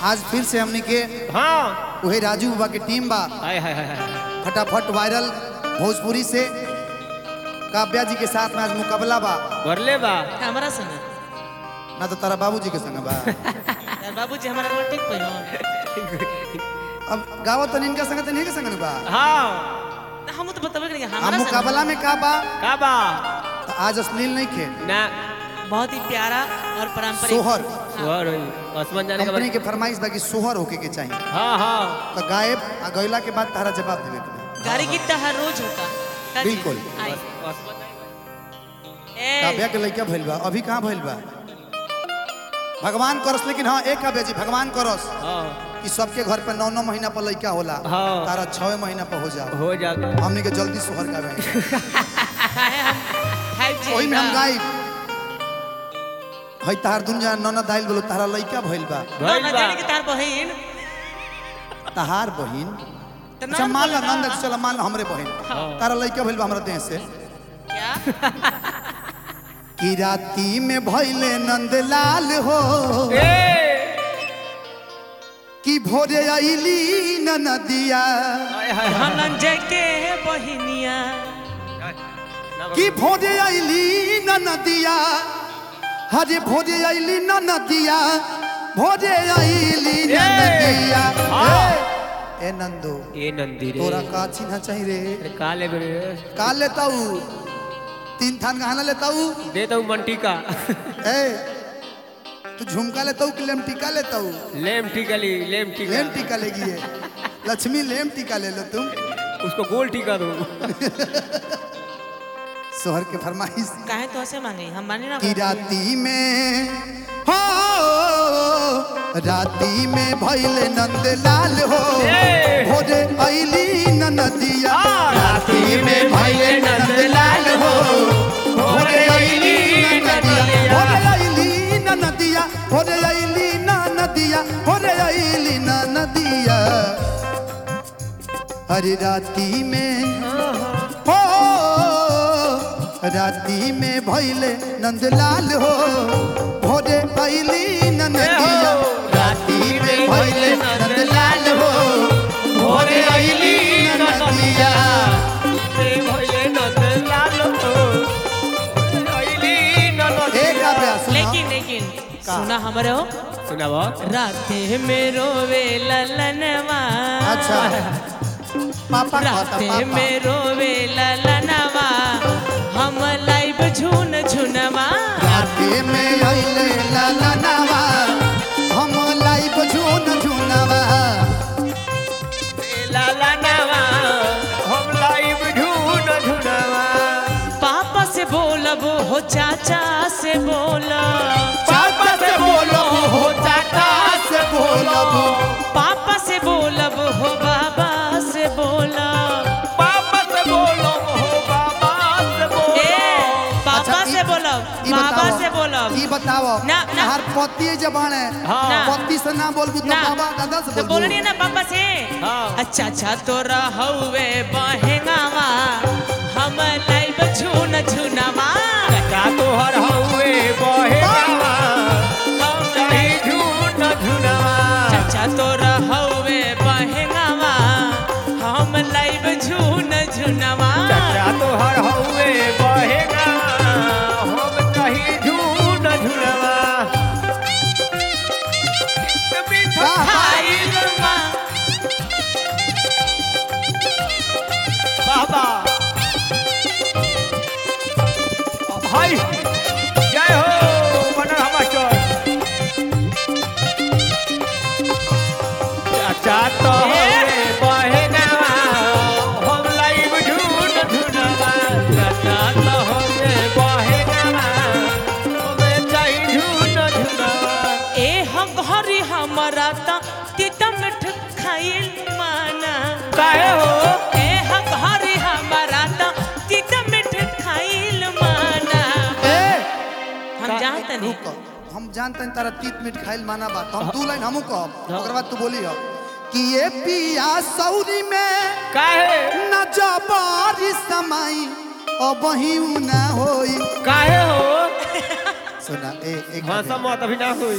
आज फिर से हमनी के हाँ वही राजू बाबा के टीम बा हाय हाय हाय हाय फटाफट वायरल भोजपुरी से काव्या जी के साथ में आज मुकाबला बा भरले बा हमारा संग ना तो तारा बाबूजी के संग बा यार बाबूजी हमारा रोल ठीक पहिलो अब गावत तो इनका संग तो नहीं के संग न बा हाँ हम तो बताबे करेंगे हम हमारा संग मुकाबला में का बा का बा तो आज अश्लील नहीं खे ना बहुत ही प्यारा और पारंपरिक सोहर सुहर होई आसमान जाने का कंपनी के फरमाइश बा कि सोहर होके के चाहिए हाँ हाँ तो गायब आ गइला के बाद तारा जवाब देवे के बा। गाड़ी की हर रोज होता का जी? बिल्कुल। आई। आसमान जाने ए, काव्या के लड़का भइल बा अभी कहाँ भइल बा भगवान करस लेकिन हाँ एक काव्या जी भगवान करस का- हाँ कि सबके घर पे नौ नौ महीना पर लड़का होला हाँ। तारा छह महीना पर हो जाओ हो जाता हमने के जल्दी सोहर का बहन है हम फाइव जी वही में हम का। गाई हई तार दुनिया ननद आइल बोलो तारा लड़का भइल बा ना, भइल ना बा जाने की तार बहिन तहार बहिन तो अच्छा नाम मान ला बोला। नंद चल मान ला हमरे बहिन हाँ। तारा लड़का भइल बा हमरा देह से क्या कि राती में भइले नंदलाल हो ए कि भोरे आइली ननदिया हाय हाय हाय धनंजय के बहिनिया कि भोरे आइली ननदिया हरे भोरे आइली ननदिया भोरे आइली ननदिया हाँ। ए, ए नंदू ए नंदी रे तोरा का चिन्ह चाहिए रे अरे का ले बे का लेताऊ तीन थान गहना लेताऊ दे दो मंटी का ए तू झुमका लेताऊ कि लेम टीका लेताऊ लेम टीका ली लेम टीका लेम टीका लेगी ये लक्ष्मी लेम टीका ले लो तुम उसको गोल टीका दो सोहर के फरमाइश काहे तो ऐसे मांगे हम माने ना कि राती में हो राती में भइले नंदलाल हो ए! भोरे अइली ननदिया हाँ, राती में भइले नंदलाल हो भोरे अइली ननदिया भोरे अइली ननदिया भोरे अइली ननदिया भोरे अइली ननदिया अरे राती में हो राती में भइले नंदलाल हो भोरे अइली ननदिया राती में भइले नंदलाल हो भोरे अइली ननदिया एक अभ्यास सुना लेकिन लेकिन सुना हमारे हो सुनाबो राते में रोवे ललनवा अच्छा पापा कहता राते पापा में रोवे ललनवा हम लाइव झुन झुनवा राती में अइले ललनवा हम लाइव झून झूनवा लाला नवा हम लाइव झून झुनवा पापा से बोलब हो चाचा से बोलब पापा से बोलो हो चाचा से बोलो पापा से बोलब हो बाबा से बोलब पापा से बोलो हो बाबा से बोलो ए पापा अच्छा, से ई- बोलब ई बाबा बताओ, से बोलब ई बताओ ना, ना। हर पति जबान है हाँ। ना। पति से ना बोलबू तो ना बाबा दादा से तो बोलबू बोलनी ना पापा से हाँ। अच्छा अच्छा तोरा हौवे बहेंगावा हम लाइव झून झुनवा का तोहर हउए बहे गावा हम चाहे झून झुनवा चाचा तोरा हौवे बहेंगावा हम लाइव झून झुनवा चाचा तोहर हउए बहे गावा हम चाहे झून झुनवा मीठा खाइल माँ बाबा हाय जय हो मनोहर मास्टर चाचा तो हवे बहे गावा हम लाइव झूठ झुनवा चाचा तो हवे बहे गावा हम चाही झूठ झुनवा ए हम घरी हमारा ता तीता मिठ खाइल माना काहे हो ए हम घरी हमारा ता तीता मिठ खाइल माना ए हम जानते नहीं रुक हम जानते हैं तारा तीत मीट खाइल माना बात हम दू लाइन हमू कहब ओकर बाद तू बोली हो कि ये पिया सौरी में काहे न जबारी समाई अब ही ना होई काहे हो सुना ए एक भाषा मत अभी ना होई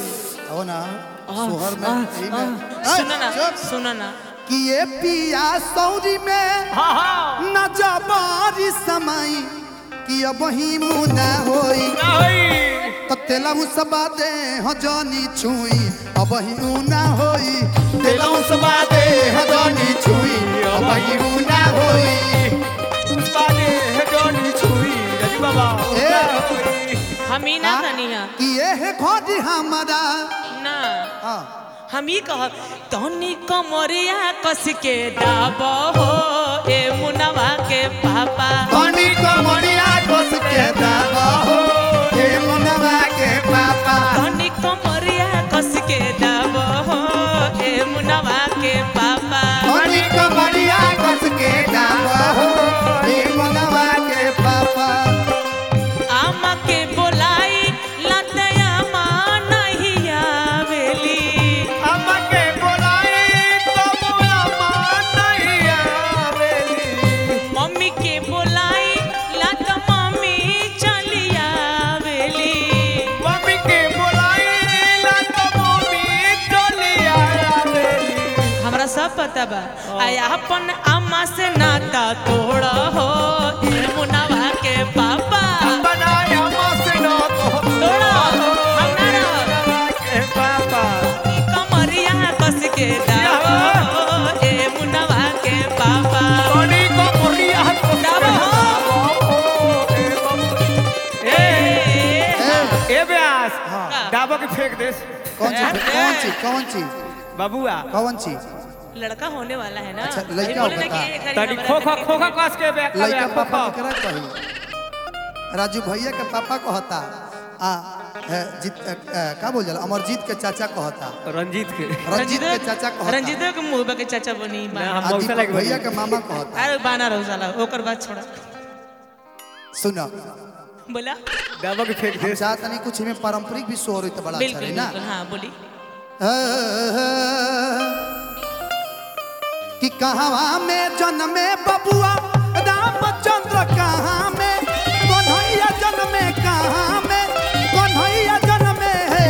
हो ना सोहर में यही में ए, सुनो ना चुप। सुनो ना कि ये पिया सौरी में हाँ हाँ न जबारी समाई कि अब ही मुना होई नहीं तो तेलहु सबा दे हो जानी छुई अब ही ऊना होई तेलहु सबा दे हो जानी छुई अब ही ऊना होई बाले है जोनी छुई रजी बाबा ए। हम ही ना हाँ? कनिया कि ये है खोज हमारा ना हाँ हम ही कह तनी कमरिया कस के दाब हो ए मुनवा के पापा पानी को मरिया कोस के दावा हो हे मुनवा के पापा तनी कमरिया कस के दाब हो ए मुनवा के पापा पानी को मरिया कोस के दावा हो हे मुनवा के पापा आमा के बोलाई लतया माँ नहीं आवेली अम्मा के बोलाई तो मोरा मान नहीं आवेली मम्मी के बोलाई लत मम्मी चली आवेली मम्मी के बोलाई ला तो मम्मी चली आवेली हमरा सब पता बा आय अपन अम्मा से नाता तोड़ हो ए मुनवा के पापा बनाया मसनो तो तोड़ा हम ना रह के पापा कमरिया कस के दावा हो ए मुनवा के पापा कोनी को मुरिया तो दावा हो ए ए ए ब्यास हाँ डाबो के फेंक दे कौन चीज कौन चीज कौन चीज बाबूआ कौन चीज लड़का होने वाला है ना अच्छा, अभी लड़का बोले ना होता। कि एक हरी तनी हमारा खोखा लड़की खोखा के कस के बैठ लड़का पापा केकरा कही राजू भैया के पापा कहता आ ए, जीत ए, ए, का बोल जाला अमरजीत के चाचा कहता रंजीत के रंजीत के चाचा कहता रंजीत के मुंह के चाचा बनी ना, हम आ मौसा दीपक लगे भैया के मामा कहता अरे बाना रहो साला ओकर बात छोड़ा सुनो बोला डाबो के फेंक हम दे चाहत नहीं कुछ में पारंपरिक भी शोर होई तो बड़ा अच्छा बिल्कुल रही ना बिल्कुल हाँ बोली कि कहवा में जन्मे बबुआ रामचंद्र कहाँ में कन्हैया जन्मे कहाँ में कन्हैया जन्मे है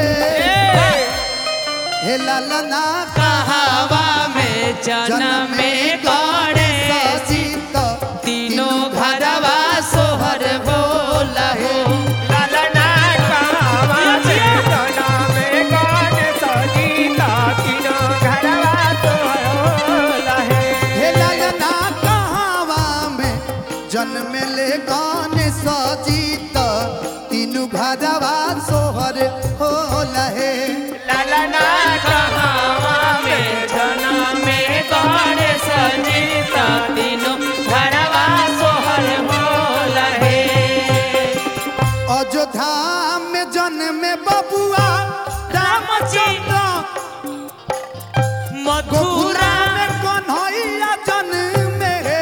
हे ललना कहवा में जन्म में गौड़े सजीत तीनों घरवा सोहर बोला हो लालना कावा में जना में गान सजीता तीनो घरवा तो लहे हे ललना कहवा में जन्म ले गान सजीत तीनू घरवा सोहर हो लहे लालना कहवा में जन्म में गौड़े सजीता तीनों घरवा सोहर बोला है अयोध्या में जन्म बबुआ रामचंद्र मथुरा गोकुला में कन्हैया जन्म है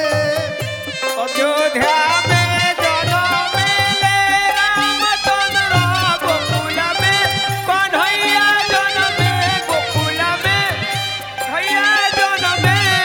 अयोध्या में जनम ले रामचंद्र गोकुल में कन्हैया जनम गोकुल में भैया जनम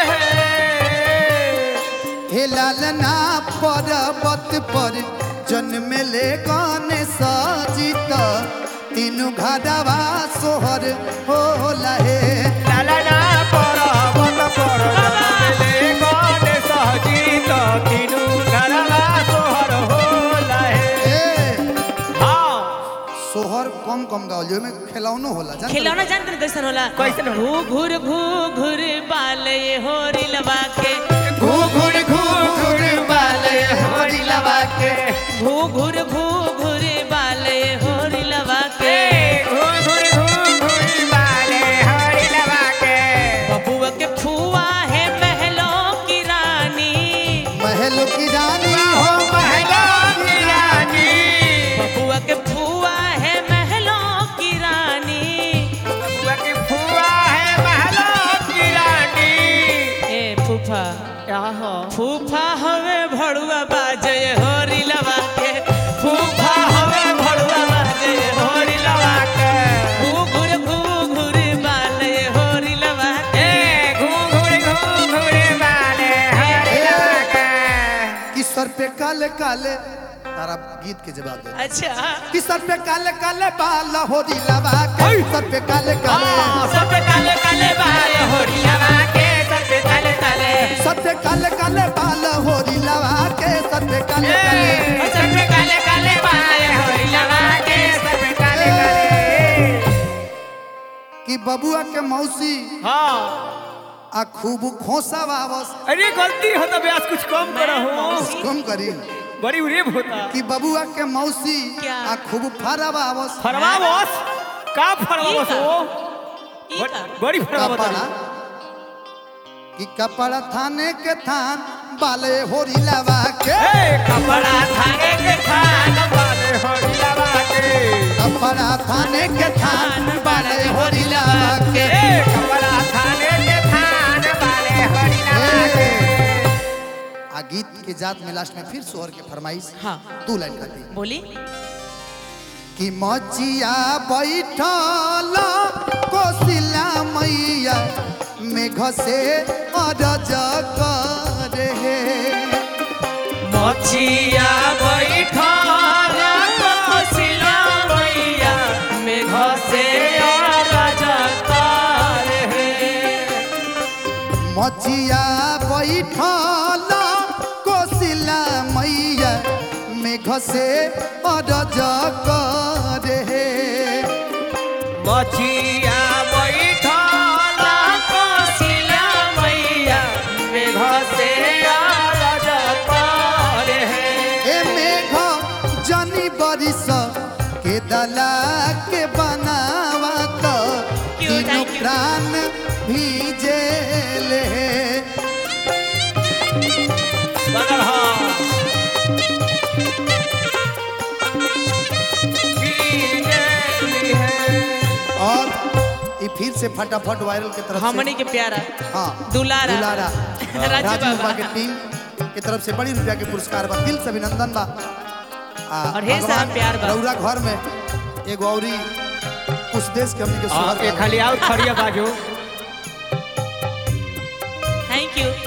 है हे लालना पर्वत पर जन्म ले कौन सजित तीनू घरवा सोहर हो लहे लालना पर्वत पर जनम ले गण सहजीत तीनू घरवा सोहर होला है ए हाँ सोहर कम कम गावल जो में खिलौनो होला जान खिलौना जानते हैं कैसन होला कैसन होला? घू घूर घू घूर बाल ये होरी लबा के घू घूर घू घूर बाले होरी लवा के घू घूर घू घूर बाल ये होरी लबा के घूर घूर घूर घूर बाले हरि लवा के बबुआ के फुआ है महलों की रानी महल की रानी हो महला की रानी बबुआ के फुआ है महलों की रानी बबुआ की फुआ है महला की रानी ए फूफा क्या हो फूफा हवे भड़ुआ बाजे होरी लबा के फूफा हवे भड़ुआ बाजे होरी लबा के घू घूर घू घूर बाल ये होरी लबा के ए घूर घूर घूर घूर बाले हरि लवा के कि सर पे काले काले तारा गीत के जवाब दे अच्छा कि सर पे काले काले बाल होरी लगा के सर पे काले काले सब पे काले काले बाल होरी लगा के सब पे काले काले सर पे काले काले बाल होरी लगा के सर पे काले काले सब पे काले काले बाल होरी लगा के सब पे काले काले कि बबुआ के मौसी हाँ आ खूब खोसा वावस अरे गलती हो तो ब्यास कुछ कम करो हो कम करी बड़ी उरेब होता कि बबुआ के मौसी क्या? आ खूब फरा वावस फरवा बस का फरवा ई बस का? हो ई का? बड़ी फरवा कपड़ा बता कि कपड़ा थाने के थान बाले होरी लगा के कपड़ा थाने के थान बाले होरी लगा के कपड़ा थाने के थान बाले होरी लगा के ए कपड़ा थाने के थान बाले होरी लगा के आ गीत के जात में लास्ट में फिर सोहर के फरमाइश हाँ दू लाइन खाती बोली कि मचिया बैठल कोसिला मैया मेघ से अरज करे मचिया बैठल कोसिला मैया मेघ से अरज करे मचिया बैठल कोसिला मैया मेघ से अरज करे मछिया बैठल कोसिला मैया मेघ से अरज करे ए मेघ जनी बरिस के दला के बनावा तो क्यों, तीनों thank you. प्राण भीजेले बदल हाँ कीजिए है और ये फिर से फटाफट वायरल के तरफ हमनी से के प्यारा हाँ दुलारा। दुलारा राजू राजू बाबा। बाबा के टीम के तरफ से बड़ी रुपया के पुरस्कार बा दिल से अभिनंदन बा आ, और ढेर सारा भगवान प्यार बा। रउरा घर में एगो औरी कुछ देश के हमनी के हाँ, सुहर के बा। खाली आउट खड़िया बाजू थैंक यू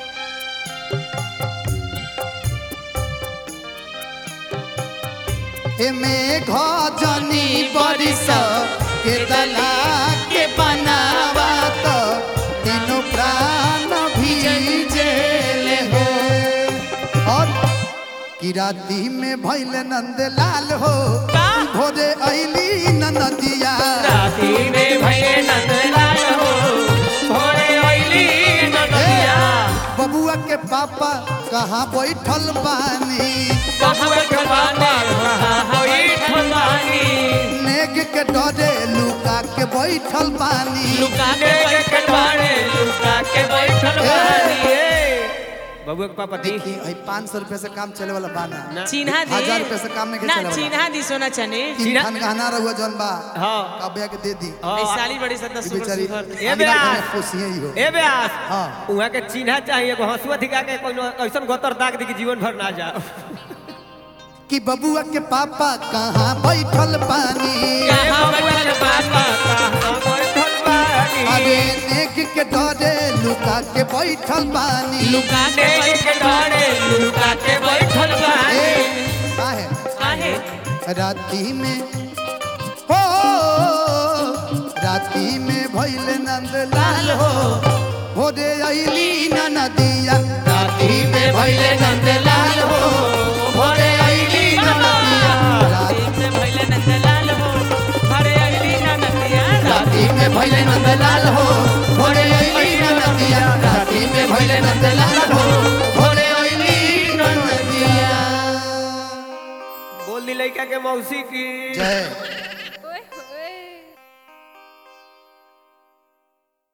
ए मेघ जनी बरिस के दला के बनावा तो तीनों प्राण भीजेले हो और कि राती में भैल नंद लाल हो का? भोरे ऐली नदिया राती में भये नंदलाल हो भोरे अइली नदिया बबुआ के पापा कहाँ बैठल बानी कहाँ ठमाने कहाँ बैठल बानी नेग के डरे लुका के बैठल बानी लुका के बैठल बानी लुका के बैठल बानी बबुआ के पापा दी देखी आई पाँच सौ रुपये से काम चले वाला बाना ना। चिन्हा दी हजार रुपये से काम नहीं के ना चले वाला चिन्हा दी सोना चने तीन चिन्हा- खान गहना रहुआ जौन बा हाँ काव्या के दे दी हाँ। ऐ साली बड़ी सदा ई सुपर बेचारी सुपर ए अमीरा बेटा। खाने खुशी ही हो ए ब्यास हाँ। उहाँ के चिन्हा चाहिए एगो हंसुआ दिखा के कोनो ऐसन गोतर दाग दी कि जीवन भर ना जा कि बबुआ के पापा कहाँ बैठल बानी कहाँ बैठल बानी कहाँ बैठल बानी? अरे नेग के डरे लुका के बैठल बानी लुका के बैठल बानी लुका के बैठल ए बानी काहे काहे राती में हो राती में भैल नंद लाल हो हो रे अली नदिया राती में भैल नंद लाल हो हो रे अली नदिया राती में भइले नंदलाल हो घरे अइली ना नदिया राती में भैल नंद लाल हो हो रे अली नदिया राती में भैल नंद लाल हो हो रे अली नदिया बोल दी लड़का के मौसी की जय